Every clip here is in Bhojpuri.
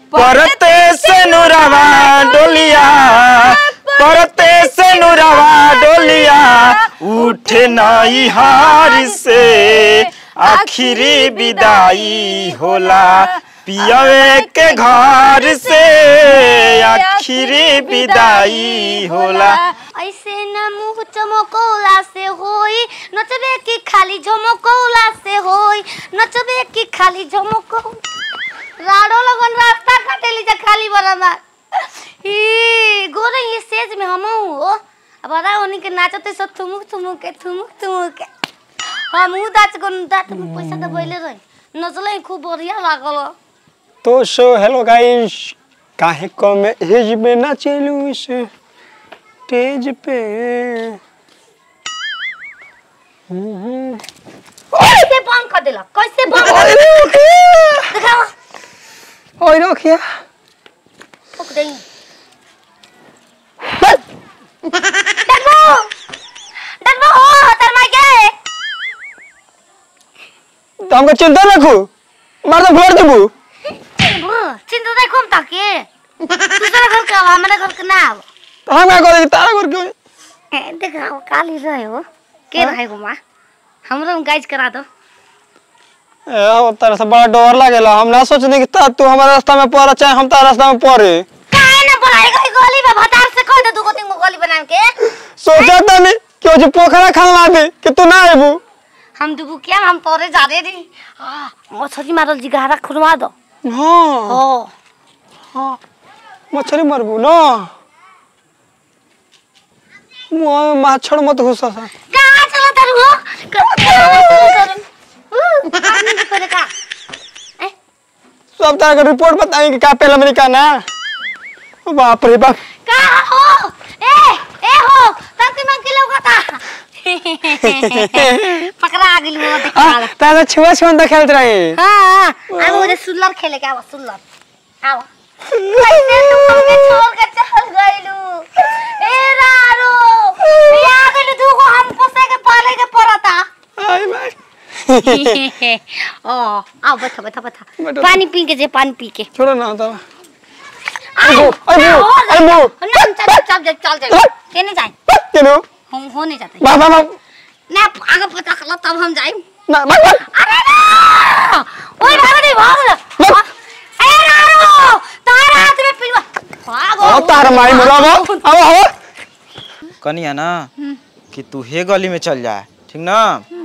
परते से नुरवा डोलिया परते से नुरवा डोलिया उठे नई हार से आखिरी विदाई होला पियवे के घर से आखिरी विदाई होला ऐसे न मुंह चमकौला से होई नचबे की खाली झमकौला से होई नचबे की खाली झमकौ राडो लगन रास्ता काटेली जा खाली बराबर ई गोरे ये स्टेज में हम हो अब बड़ा होनी के नाचते सब थुमुक थुमुक के थुमुक थुमुक के हम उ दाच को दाच में पैसा दबैले रही नचले खूब बढ़िया लागल तो सो हेलो गाइस काहे कम एज में ना चलू इस स्टेज पे कैसे बंद कर देला कैसे बंद कर देला दिखाओ ओए रखिया ठोक देई डरबो डरबो हो तर मार के तो हमको चिंता रखू मार तो फोड़ देबू डरबो चिंता दे कम ताके दूसरा घर का हमारा घर का ना आव तो हम क्या करे तारा कर क्यों ए देखा काली रहे हो के रहे हो मां हमरा हम गाइज करा दो ए ओ तारा से बड़ा डर लागेला हम ना सोचने कि ता तू हमारे रास्ता में पड़ चाहे हम तारा रास्ता में पड़े काहे ना बनाई गई गोली में भतार से कह दे दू को तीन गो गोली बना के सोचा था नहीं कि वो जो पोखरा खाना दे कि तू ना आबू हम दुबू क्या हम तोरे जा रे दी हां मछली मारल जी गहरा खुरवा दो हाँ ओ हाँ मछली मरबू ना मुँह में माछड़ मत घुसा सा कहाँ चला तारू हो कहाँ चला तारू ऊ आदमी के करे का ए सब तरह का रिपोर्ट बताएंगे क्या पहले अमेरिका ना ओ बाप रे बाप कहाँ हो ए ए हो तंती मन के लोग था पकड़ा आ गेली वो देख हाँ तारा छुआ छुआ खेलते रहे हां आ मुझे सुल्लर खेले के आवा सुल्लर आवा कैसे तू हमके छोड़ के चल गइलू ए रारो बिया गेलू तू को हम पोसे के पाले के पड़ता आई भाई ओ आओ बैठो बैठो बैठो बैठो। पानी पी के जे पानी पी के छोड़ो ना तारा आओ अरे वो, अरे वो। ना चल चल चल चल चल केने जाए केनो हम हो नहीं जाते बा बा बा ना आगे पता कला तब हम जाए ना बा बा अरे ना ओए भाग दे भाग अरे रारो तारा हाथ में पिलवा भागो ओ तारा माई मुरा बा अब हो कनिया ना कि तू हे गली में चल जा ठीक ना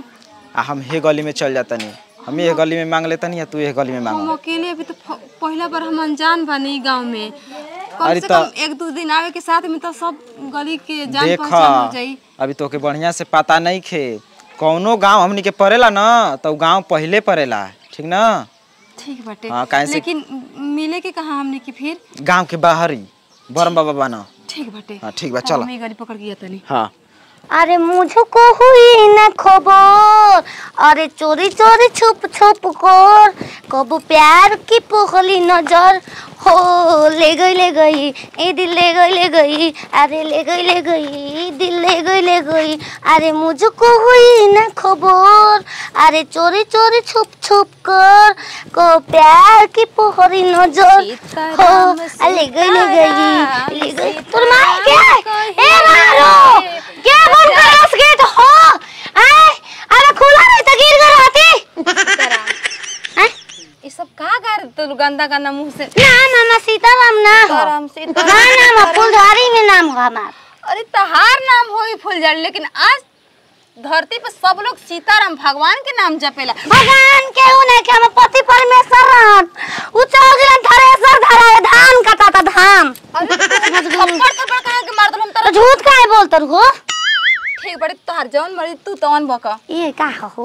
आ हम हे गली में चल जाता नहीं हम ये गली में मांग लेता नहीं या तू ये गली में हम मांग अकेले अभी तो फ- पहला बार हम अनजान बानी गांव में कम अरे से तो- कम एक दो दिन आवे के साथ में तो सब गली के जान देख पहचान हो जाई अभी तोके बढ़िया से पता नहीं खे कौनो गांव हमनी के पड़ेला ना तो गांव पहले पड़ेला ठीक ना ठीक बाटे हाँ, काहे से- लेकिन मिले के कहा हमने की फिर गांव के बाहर ही बरम बाबा बना ठीक बाटे हाँ ठीक बा हाँ, चलो हम ये गाड़ी पकड़ के तनी हाँ अरे मुझको हुई न खबर अरे चोरी चोरी छुप छुप कर कब प्यार की पोखली नजर हो ले गई ले गई ए दिल ले गई ले गई अरे ले गई ले गई दिल ले गई ले गई अरे मुझको हुई न खबर अरे चोरी चोरी छुप छुप कर को प्यार की पोखरी नजर हो आ, ले गई ले गई ले गई तोर माई के ए मारो के बंद कर उस गेट हो आए अरे खुला नहीं तो गिर गई रहती हैं? ये सब का कर तो गंदा गंदा मुंह से ना ना ना सीताराम ना हो सीताराम, सीताराम, ना नाम है फुलझारी में नाम हो हमार अरे तहार नाम होई फुलझड़ी लेकिन आज धरती पर सब लोग सीताराम भगवान के नाम जपेला भगवान के उने के हम पति परमेश्वर रहन उ चल गेलन थरेसर धराए धान कटा था धान अरे थप्पड़ थप्पड़ कहे के मार दल हम तो तर झूठ काहे बोलत हो ठीक बड़ी तोहार जौन मरी तू तौन बका ये का हो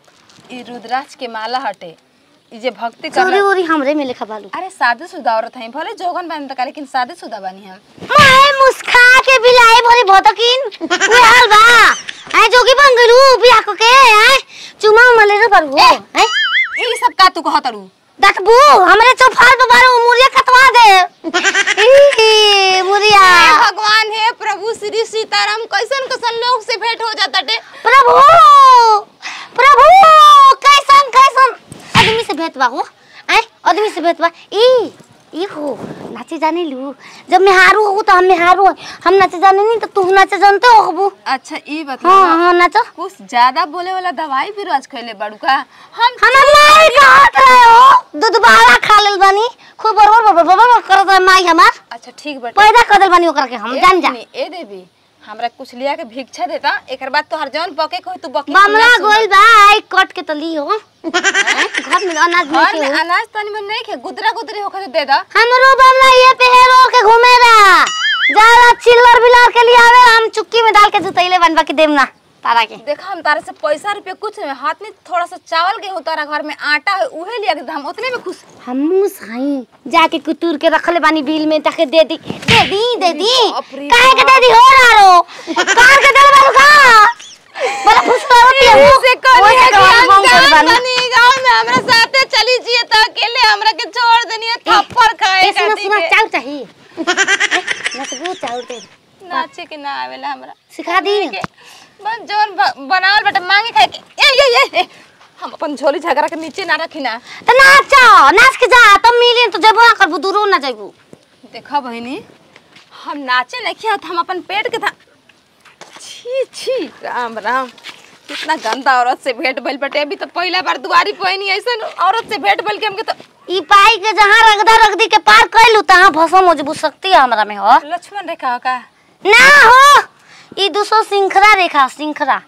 ई रुद्राक्ष के माला हटे ई जे भक्ति चोरी कर उरी हमरे में लिखा बालू अरे शादी शुदा औरत है भले जोगन बन तक लेकिन शादी शुदा बनी हम मैं मुस्खा के बिलाई भरी भतकिन उहे हाल बा आए जोगी बन गइलू बिया को के आए चुमा मले रे पर हो हैं ई सब का तू कहतरू देखबू हमरे चौफार पे बारे मुरिया कटवा दे ई मुरिया हे भगवान हे प्रभु श्री सीताराम कैसन कैसन लोग से भेंट हो जाता टे प्रभु प्रभु कैसन कैसन आदमी से भेंट बा हो आए आदमी से भेंट बा ई ई हो नाचे जाने लू जब मैं हारू हो तो हम में हारू हो हम नाचे जाने नहीं तो तू नाचे जानते हो हबू अच्छा ई हाँ बता हाँ नाचो कुछ ज्यादा बोले वाला दवाई भी रोज खैले बाड़ू का हम हम माई कहत रहे हो दूध बाला खा लेल बानी खूब बरबर बरबर बरबर करत रहे माई हमार अच्छा ठीक बटे पैदा कर देल बानी ओकरा के हम जान जा ए, ए देवी हमरा कुछ लिया के भिक्षा देता एकर बाद तोहर जौन बके को तू बके बमला गोइल बा आई कट के तो ली हो घर में अनाज घर नहीं में के हो अनाज तनी में नहीं खे गुदरा गुदरी होकर दे दा हमरो बमला ये पे हेरो के घूमेरा जाला चिल्लर बिलर के लिए आवे हम चुक्की में डाल के जुतैले बनवा के देम ना तारा के देखा हम तारे से पैसा रुपया कुछ नहीं हाथ में थोड़ा सा चावल के हो तारा घर में आटा है उहे लिया के दे, हम उतने में खुश हमू साई जाके कुतूर के रखले बानी बिल में ताके दे दी दे दी दे दी बाप रे काहे के दे दी हो रारो कार के दे बालू का बड़ा खुश होती है वो से कहनी ओए है के कि बाबू हम बाबू कर गाँव बानी बनी गाँव में हमरा साथे चली जिए तो अकेले हमरा के छोड़ देनी है थप्पड़ खाए ए, सुनो खाती सुनो के। चाउ चाहिए नचबू चाउ दे नाचे के ना आवेला हमरा सिखा दी के बस जौन ब- बनावल बेटा मांगे खाए के ए ये ये ए, हम अपन झोली झगड़ा के नीचे ना रखी ना तो नाच नाच के जा तब मिली तो जेबो ना करबू दूरो ना जेबू देखा बहिनी हम नाचे नहीं किया हम अपन पेट के था छी छी राम राम कितना गंदा औरत से भेंट भइल बटे अभी तो पहला बार दुआरी पहिनी ऐसन औरत से भेंट भइल के हमके तो ई पाई के जहाँ रगदा रगदी के पार कैलू तहाँ भसम हो जेबू सकती है हमरा में हो लक्ष्मण रेखा का ना हो ई दूसरो सिंखरा रेखा सिंखरा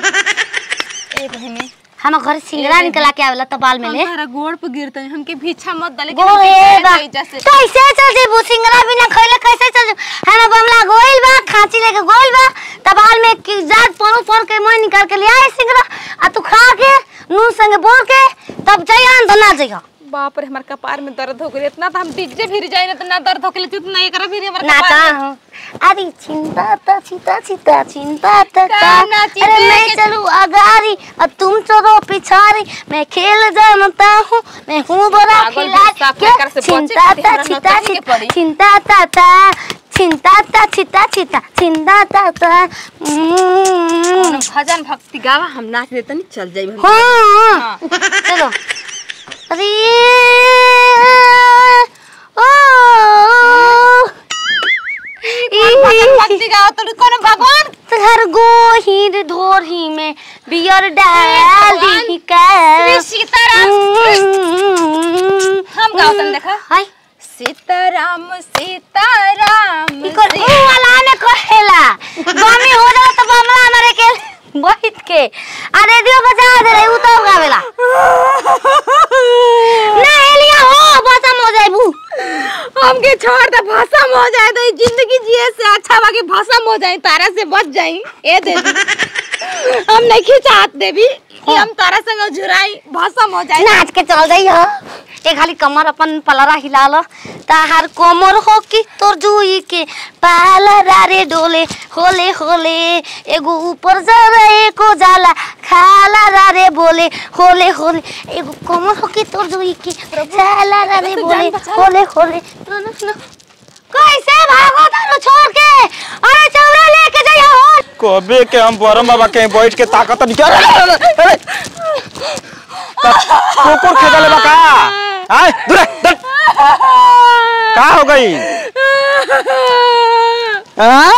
ए बहिनी हम घर सिंगरा निकला के आवेला तबाल में ले हमारा गोड़ पे गिरते हैं हमके भीछा मत डाले गो हे बा कैसे चल जेबू सिंगरा बिना खइले कैसे चल जेबू हम बमला गोइल बा खांची लेके गोइल बा तबाल में की जात परो पर के मैं निकाल के ले आए सिंगरा आ तू खा के नून संगे बोल के तब जइयान तो ना जइहा बाप रे हमारे कपार में दर्द हो गई इतना तो हम डीजे फिर जाए ना तो ना दर्द हो गई जितना ये करा फिर हमारे नाचा कपार में- हूँ अरे चिंता ता चिंता चिंता चिंता ता का ता। नाची अरे दे मैं के- चलूँ अगारी और तुम चलो पिछारी मैं खेल जानता हूँ मैं हूँ बड़ा पागल खिलाड़ी भैंसा क्या फेंकर से बचे चिंता खातिर ता हमरा चिंता नौकरी के पड़ी। चिंता ता ता चिंता ता चिंता चिंता चिंता ता ता हम्म। हम भजन भक्ति गावा हम नाच देते नहीं चल जाई हाँ चलो अरे ओ भजन भक्ति गावा तो कौन भगवान तहर गोहिर धोरही में बियर डाल दी का श्री सीताराम हम गाओ तन देखा हाय सीताराम सीताराम इकर ऊ वाला में कहेला बमी हो जाला तो बमला मारे के बैठ के आ रेडियो बजा दे रे ऊ तो गावेला ना एलिया हो बसम हो जाइबू हमके छोड़ दे भसम हो जाए तो ई जिंदगी जिए से अच्छा बाकी भसम हो जाए तारा से बच जाई ए दे हम नहीं खिंचात देवी कि हम तारा संग झुराई भसम हो जाए नाच के चल जाई हो ए खाली कमर अपन पलरा हिला लो ताहार कोमर हो कि तोर जुई के पालरा रे डोले होले होले एगो ऊपर जरा एको जाला खाला रा रे बोले होले होले एगो कोमर हो कि तोर जुई के साला रा रे बोले होले होले न, न, न। कैसे भागो तारो छोड़ के अरे चौरा लेके जाइए हो कबे के हम बरम बाबा के बैठ के ताकत नहीं अरे अरे, अरे, अरे। का- कुकुर खेदले बा का आय दूर हट, दूर। का हो गई हाँ?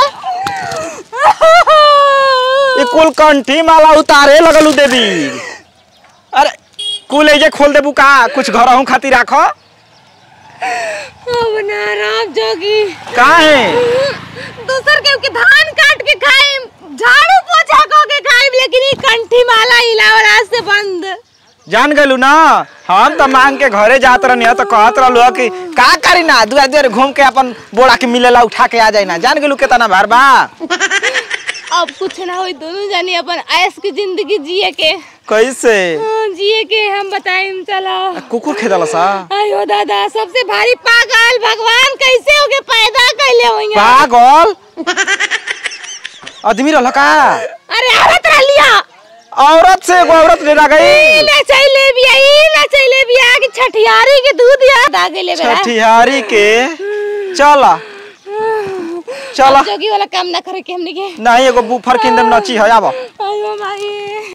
ये कुल कंठी माला उतारे लगलू देवी अरे कुल एजे खोल देबू का कुछ घर हूँ खातिर राखो अब ना राम जोगी का है दूसर के के धान काट के खाए झाड़ू पोछा को के खाए लेकिन ई कंठी माला हिलावल आज से बंद जान गलू ना हम तो मांग के घरे जात रहनी तो कहत रहलू कि का करी ना दुआ देर घूम के अपन बोड़ा के मिलेला उठा के आ जाई ना जान गलू केतना भार बा अब कुछ ना होई दोनों जानी अपन ऐश की जिंदगी जिए के कैसे हाँ, जिए के हम बताइम चलो कुकुर खेदला सा आयो दादा सबसे भारी पागल भगवान कैसे होके पैदा कैले होइए पागल आदमी रहल का अरे औरत रह लिया औरत से एगो औरत ले गई ई ना चले बिया ई ना चले बिया कि छठियारी के दूध याद आ गेले बेरा छठिहारी के चला चला जोगी वाला काम ना करे के हमनी के नहीं एगो बुफर किंदम नची है आबो आयो माई